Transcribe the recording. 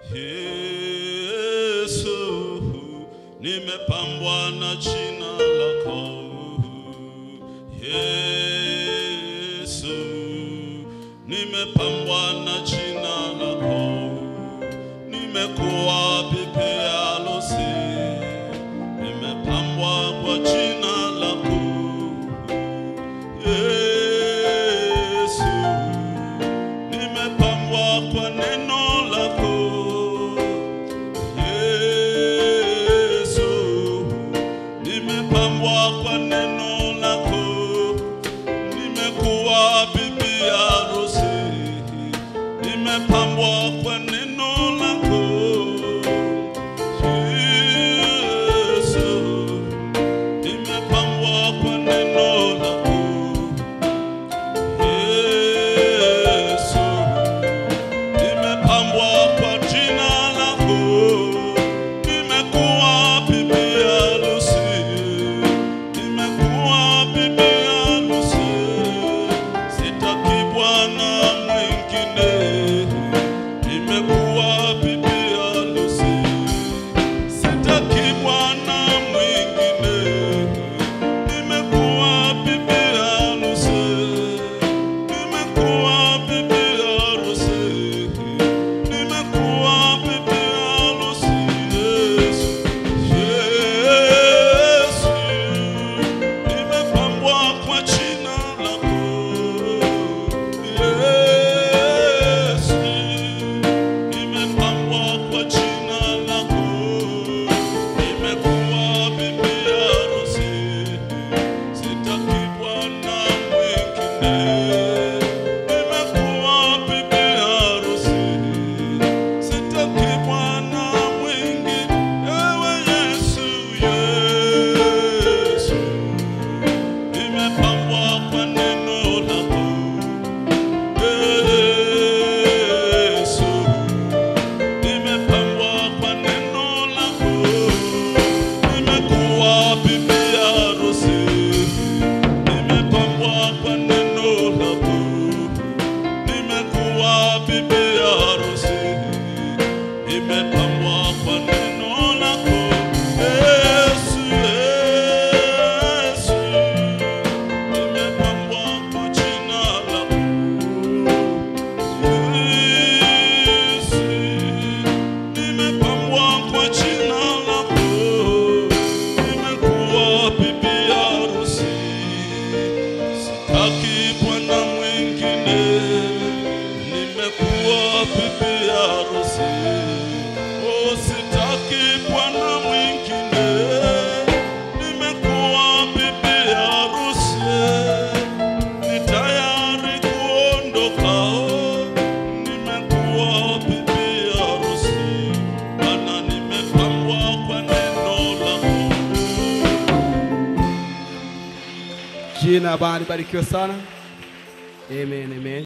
Yesu, nimepambwa na jina lako. Yesu, nimepambwa na jina lako. Nimekuwa bibi harusi, nimepambwa kwa jina lako. Yesu, nimepambwa kwa neno lako. Yesu, nimepambwa kwa neno lako. Nimekuwa bibi harusi, nimepambwa kwa neno lako. Yesu, nimepambwa kwa neno lako. Yesu, nimepambwa kwa jina lako. Nimekuwa bibi harusi, nimekuwa bibi harusi. Sitaki bwana mwingine, nimekuwa bibi harusi. Sitaki bwana mwingine, nimekuwa bibi harusi. Nimekuwa bibi harusi, nimekuwa bibi harusi. Yesu, Yesu, nimepambwa kwa jina lako. Yesu, nimepambwa kwa jina lako. Nimekuwa bibi harusi, sitaki bwana mwingine. Nimekuwa bibi harusi, sitaki bwana mwingine. Ewe Yesu, Yesu, nimepambwa kwa neno lako. Yesu, nimepambwa kwa neno lako. Nimekuwa bibi harusi, nimepambwa kwa neno lako. Nimekuwa bibi harusi, nimepambwa kwa neno lako. Yesu, Yesu, nimepambwa kwa jina lako. Yesu, nimepambwa kwa jina lako. Nimekuwa bibi harusi, sitaki bwana mwingine. Nimekuwa bibi harusi, oh, sitaki bwana mwingine. Nimekuwa bibi harusi ni tayari kuondoka. Nimekuwa bibi harusi, maana nimepambwa kwa neno lako. Jina la Bwana libarikiwe sana. Amen, amen.